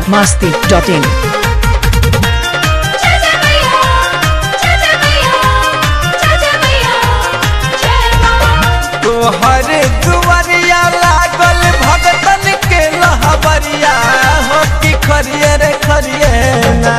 masti.in. Chacha Maya, Chacha Maya, Chacha Maya, Jai Mama. तोहर दुआरिया लागल भगतन के लहबरिया हो कि खरिए रे खरिए ना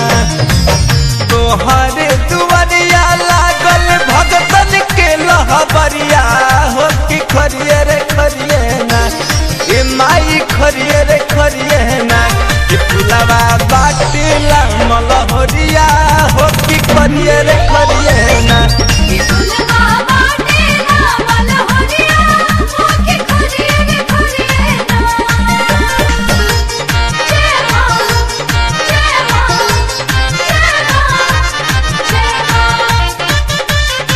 तोहर दुआरिया लागल भगतन के लहबरिया हो कि खरिए रे खरिए ना ए माई खरिए रे खरिए ना कि फुलवा बाटिला मलहरिया हो कि खरिए रे खरिए ना फुलवा बाटेला मलहरिया, मोके खरिए रे खरिए ना। जय माँ, जय माँ, जय माँ, जय माँ।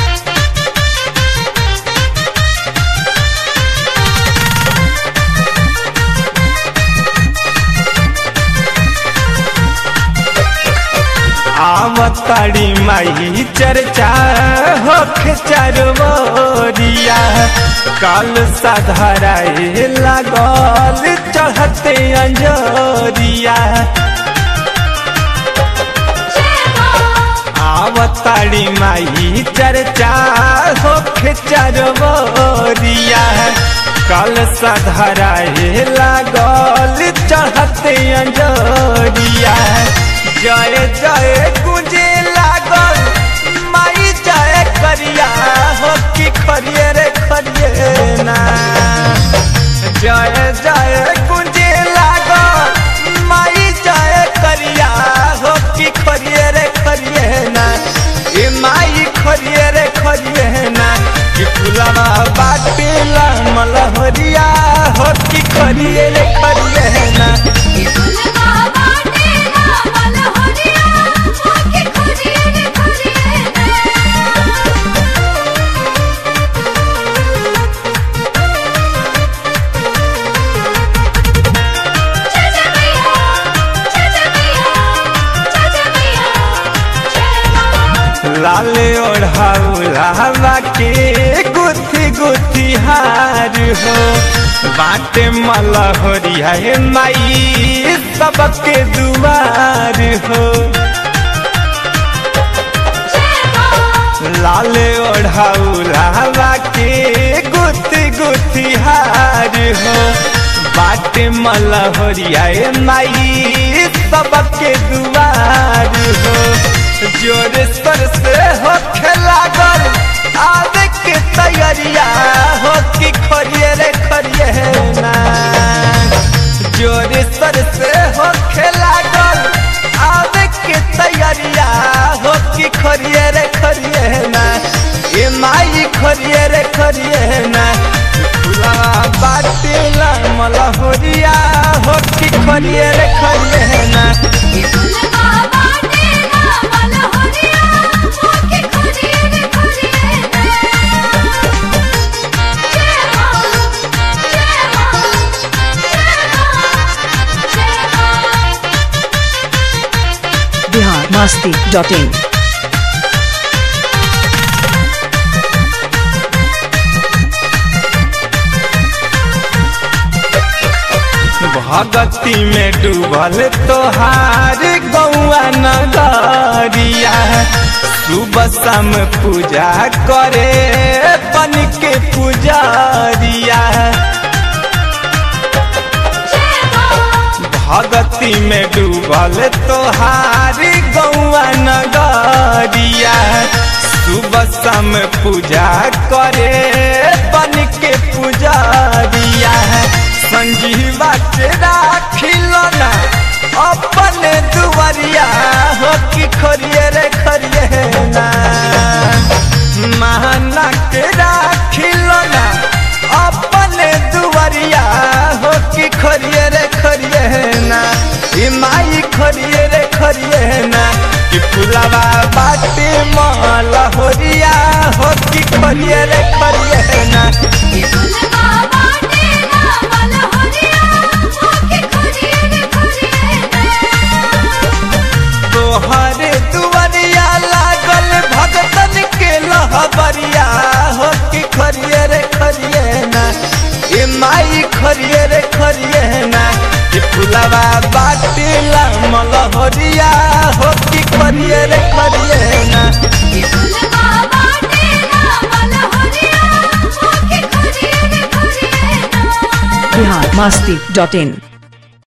आवताड़ी माई चर्चा होख चरवरिया काल साधाराए लागल चढ़ते अंजरिया आवताड़ी माई चर्चा होख चरवरिया काल साधाराए लागल चढ़ते अंजरिया जय जय गुंजे लागल माई जय करिया हो कि खरिए रे खरिए ना जय जय गुंजे लागल माई जय करिया हो कि खरिए रे खरिए ना ए माई खरिए रे खरिए ना कि फुलवा बाटेला मलहरिया हो कि खरिए रे खरिए ना फुलवा बाटेला मलहरिया, मोके खरिए रे खरिए ना। चाचा मैया, चाचा मैया, चाचा मैया, जय माँ। लाल ओढ़ाउला के गुथी गुथी हार हो बाटे मलहरिया हे माई सबके दुआर हो जय माँ। लाल ओढ़ाउला के गुथी गुथी हार हो बाटे मलहरिया हे माई सबके दुआर हो जोर स्तर से हो लागल आवे के तैयारिया हो कि खरिए रे खरिए ना जोर स्तर से हो लागल आवे के तैयारिया हो कि खरिए रे खरिए ना ए माई खरिए रे खरिए ना फुला बाटेला मलहरिया हो कि खरिए रे खरिए ना फुलवा बाटेला मलहरिया, मोके खरिए रे खरिए ना। जय माँ, जय माँ, जय माँ, जय माँ। Bihar masti.in. भगती में डूबल तोहार गौआ नगरिया सुबह शाम पूजा करे बन के पुजारिया जय माँ। भगती में डूबल तोहार गौआ नगरिया सुबह शाम पूजा करे बन के पुजारिया संजीवा के राखिलना अपन दुआरिया हो कि खरिए रे खरिए ना महाना के राखिलना अपन दुआरिया हो कि खरिए रे खरिए ना ई माई खरिए रे खरिए ना कि फुलवा बाटे माला होरिया हो कि खरिए रे खरिए ना फुलवा बाटेला मलहरिया, मोके खरिए रे खरिए ना। तोहरे दुआरिया लागल भगतन के लहबरिया हो कि खरिए रे खरिए ना ए माई खरिए रे खरिए ना फुलवा बाटेला मलहरिया हो की करिए रे करिए ना कि फुलवा बाटेला मलहरिया होके खोजिए रे खोजिए ना बिहार मस्ती डॉट इन